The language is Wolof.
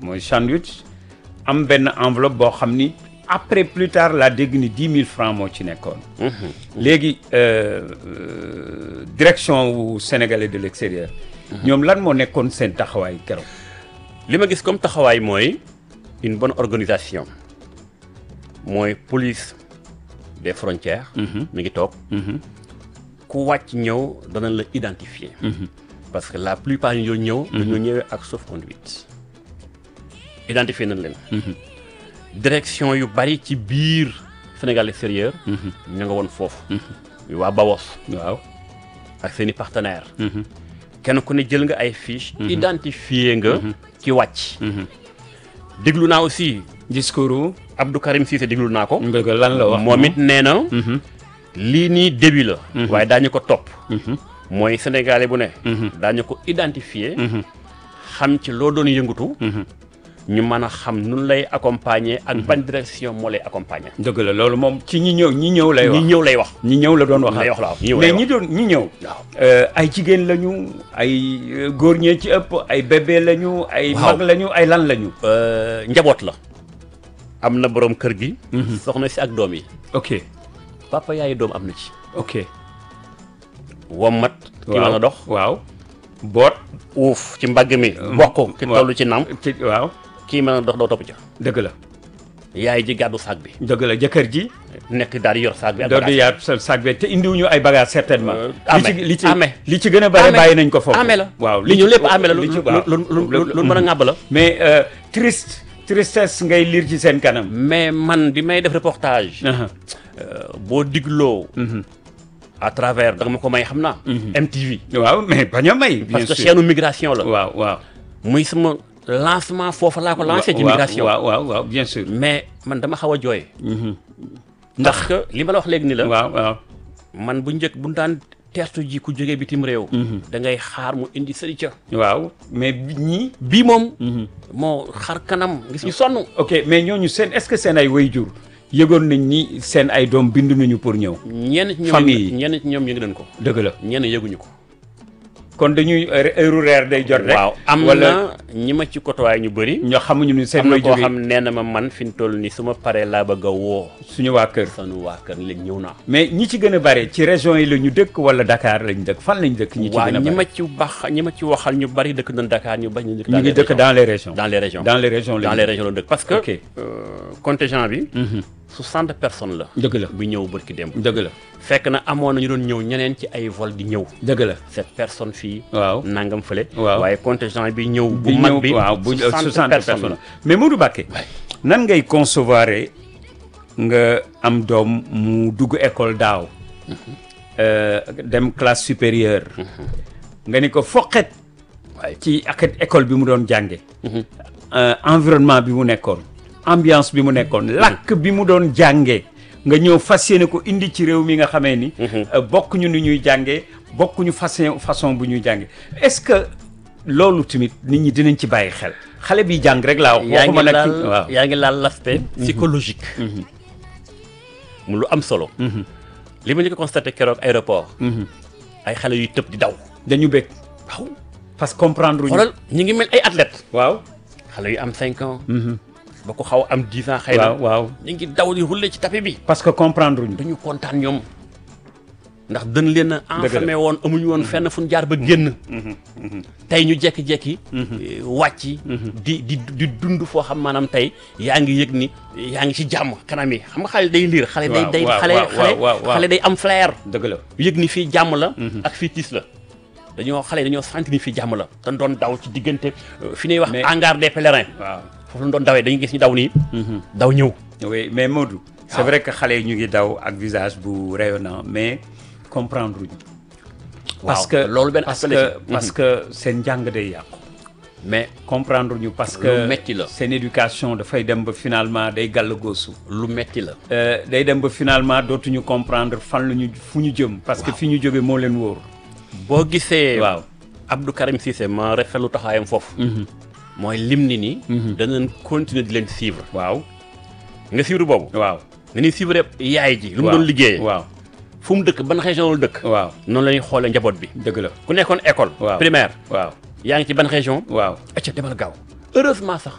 mooy sandwich am benn enveloppe boo xam ni après plus tard laa dégg ni dix mille francs moo ci nekkoon. léegi euh, euh, direction wu sénégalais de l'extérieur. ñoom lan moo nekkoon seen taxawaay keroog. li ma gis comme taxawaay mooy une bonne organisation mooy police des frontières. mi ngi toog. ku wàcc ñëw danañ la identifier. parce que la plupart ñu doon ñëw. dañoo ñëwee ak sauf-conduit. identifier nañ leen. direction yu bari ci biir Sénégal extérieur. ña nga woon foofu. waa Bawos waaw. ak seen i partenaires. kenn ku ne jël nga ay fiches. identifier nga. ci wàcc. déglu naa aussi discours Abdou Karim Cissé déglu naa ko. nga lan la wax. moom it nee na. lii nii début la. waaye daañu ko topp. mooy sénégalais bu ne. daañu ko identifier. xam ci loo doon yëngatu. ñu mën a xam nun lay accompagner ak ban direction moo lay accompagner. dëgg la loolu moom ci ñi ñëw ñi ñëw lay wax ñi ñëw lay wax. ñi ñëw la doon wax. lay wax la waaw ñi ñëw mais lay ñi wax. doon ñi ñëw. waaw. Euh, ay jigéen lañu ay euh, góor ñee ci ëpp ay bébé lañu ay Waaw. mag lañu ay lan lañu. Euh, njaboot la. am na borom kër gi. soxna si ak doom yi. ok papa yaayu doom am na ci. ok. wommat. ki mën a dox. waaw boot. uuf ci mbagg mi. bokk ki waaw. toll ci nam. ci waaw kii mën a dox doo topp ca. dëgg la yaay ji gàddu saag bi. dëgg la jëkkër ji. nekk daal di yor saag bi ak doo di bagage. yaat sa sac bi te indiwuñu ay bagages certainement. Euh, li ci amee, li ci amee. li ci gën a bare Amee. bàyyi nañ ko foofu. amee la waaw li ñu lépp amee la lu li ci lu waaw. lu lu lu mën a ŋàbb la. mais euh, triste tristesse ngay lire ci seen kanam. mais man bi may def reportage. Aha. euh, boo digloo. à travers da nga ma ko may xam naa. MTV. waaw mais bañ a may. bien parce que sûr chaîne migration la. waaw waaw. muy sama lancement foofu laa ko lancé. ci waaw, migration waaw waaw waaw bien sûr. mais man dama xaw a jooy. ndax que li ma la wax léegi ni la. waaw waaw. man bu njëkk bu ñu daan teertu ji ku jógee bitim réew. da ngay xaar mu indi sëri ca. waaw mais bi- ñii. bii moom. moo xar kanam gis ñu sonn. ok mais ñooñu seen est-ce que seen ay wayjur yëgoon nañ ni seen ay doom bindu nañu pour ñëw. ñenn ci ñoom Famille yi. ñenn ci ñoom yëg nañ ko. dëgg la ñenn yëguñu ko. kon dañuy heure reer day jot rek. waaw am wala na ñi ma ci côtoyé ñu bëri. ñoo xamuñu ni seen am na wayjur koo yi xam nee na ma man fi mu toll nii su ma paree laa bëgg a woo. suñu waa kër. sanu waa kër léegi ñëw naa. mais ñi ci gën a bare ci région yi la ñu dëkk wala Dakar lañ dëkk fan lañ dëkk. ñi ci waaw gën a ñi bare ma ci bax ñi ma ci waxal ñu bari dëkk nañ Dakar ñu bañ ñu dëkk. ñu ngi dëkk dans les régions. dans les régions. dans les régions dans lañ les régions la dëkk parce que. Ok. euh, contingent bi. 60 personnes la. dëgg la bi ñëw bërki démb. dëgg la fekk na amoon na ñu doon ñëw ñeneen ci ay vol di ñëw. dëgg la. cette personne fii. waaw nangam fële. Waaw. waaye contingent bi ñëw. bu bi mag ñëw bi waaw bu 60 60 personnes personnes mais Modou Mbacké nan ngay concevoir nga am doom mu dugg école daaw euh, dem classe supérieure nga ni ko foqet ci ak école bi mu doon jànge euh, environnement bi mu nekkoon ambiance bi mu nekkoon làkk bi mu doon jànge nga ñëw fas yéene ko indi ci réew mi nga xamee ni euh, bokkuñu ni ñuy jànge bokkuñu façon façon bu ñuy jànge est-ce que loolu tamit nit ñi dinañ ci bàyyi xel xale bi jàng rek laa wax yaa ngi waxuma nag laal ki- waaw yaa ngi laal l'aspect psychologique. mu lu am solo. li ma ñu ko constaté keroog aéroport. ay xale yuy tëb di daw. dañu bëgg waaw parce que comprendre ñu xoolal ñu ngi mel ay athlètes. waaw xale yu am 5 ans. ba ko xaw a am 10 ans xëy na. waaw waaw ñu ngi daw di rouler ci tapis bi. parce que comprendre ñu dañu kontaan ñoom. ndax dañ leen a Dëgg la. enfermé woon amuñu woon fenn fu ñu jaar ba génn. tey ñu jekki-jekki. eh, wàcc. di di di dund foo xam maanaam tey yaa ngi yëg ni yaa ngi ci jàmm kanam yi xam nga xale day liir. xale day Waaw, day waaw, xale waaw, xale waaw, waaw. xale day am flair. dëgg la yëg ni fii jàmm la. ak fii tiis la. dañoo xale dañoo sentir ni fii jàmm la. dañ doon daw ci diggante euh, fi ñuy wax Mais- hangar des pèlerins. waaw foofu lañ doon dawee dañuy gis ñu daw nii. daw ñëw. oui mais Modou c'est waaw. vrai que xale yi ñu ngi daw ak visage bu rayonnant mais comprendre ñu parce Waaw, que loolu benn parce aspect la que ci. parce que seen njàng day yàqu mais comprendre ñu parce Lu que metti la. seen éducation dafay dem ba finalement day gàll goosu lu metti la. Euh, day dem ba finalement dootuñu comprendre fan la ñu fu ñu jëm parce que fi ñu jóge moo leen wóor boo gisee. waaw Abdou Karim Cissé ma rafetlu taxawaayam foofu. mooy lim ni ni. danañ continuer di leen suivre. waaw nga suivre boobu. waaw nga ñuy suivre yaay ji. lu mu waaw, doon liggéeyee. waaw fu mu dëkk ban région la dëkk. waaw noonu la ñuy xoolee njaboot bi. dëgg la ku nekkoon école. waaw primaire. waaw yaa ngi ci ban région. waaw acca demal gaaw. heureusement sax